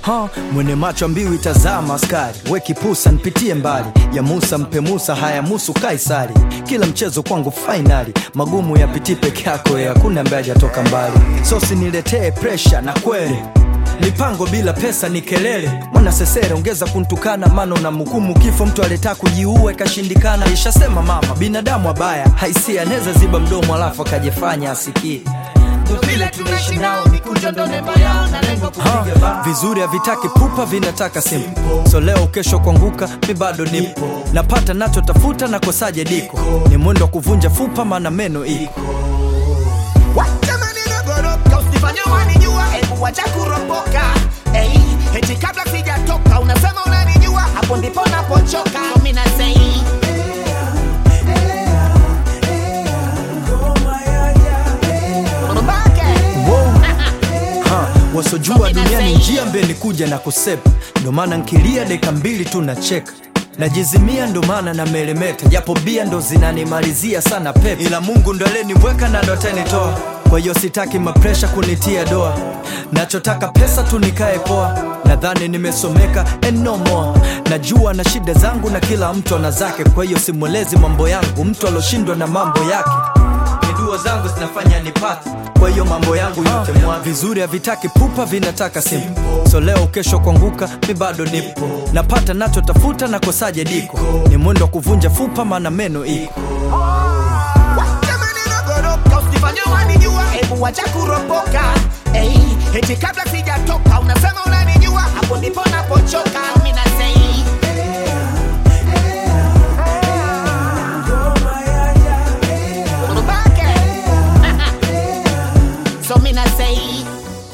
ha, mwene macho mbiu itazama askari we kipusa nipitie mbali ya Musa mpe Musa haya musu Kaisari kila mchezo kwangu fainali magumu yapitii peke yako ya hakuna ambaye hajatoka mbali sosi niletee presha na kweli mipango bila pesa ni kelele mwana sesere ongeza kuntukana mano na mhukumu kifo mtu aleta kujiua ikashindikana ishasema mama binadamu abaya haisi anaweza ziba mdomo alafu akajifanya asikie vile tunaishi nao mikunjo ndo nembo yao na lengo kupiga bao vizuri havitaki pupa vinataka simple so leo kesho kuanguka mi bado nipo napata nachotafuta nakosaje diko ni mwendo wa kuvunja fupa maana meno iko Jamani nagoroka usifanye wanijua hebu wacha kuropoka hey, eti kabla sijatoka unasema unanijua hapo ndipo napochoka so mimi nasei Mbake. ha, wasojua So mina duniani say- njia mbeni kuja na kusepa ndo maana nkilia dakika mbili tu nacheka najizimia ndo maana na melemeta japo bia ndo zinanimalizia sana pepe ila mungu ndo aleniweka na ndo atanitoa kwa hiyo sitaki mapresha kunitia doa nachotaka pesa tu nikae poa nadhani nimesomeka and no more najua na shida zangu na kila mtu ana zake kwa hiyo simwelezi mambo yangu mtu aloshindwa na mambo yake ni dua zangu zinafanya nipate kwa hiyo mambo yangu yote mwa vizuri havitaki pupa vinataka simple so leo kesho kuanguka mi bado nipo napata nachotafuta nakosaje diko ni mwendo wa kuvunja fupa maana meno iko Jamani nagoroka usifanye wanijua hebu wacha kuropoka hey, eti kabla sijatoka unasema unanijua hapo ndipo napochoka mimi nasei Mbake. so mimi nasei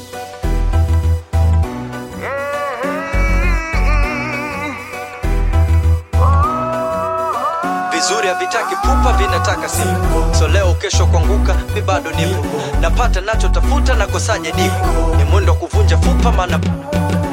vizuri havitaki pupa vinataka simple so leo kesho kuanguka mi bado nipo napata nachotafuta nakosaje diko ni mwendo wa kuvunja fupa maana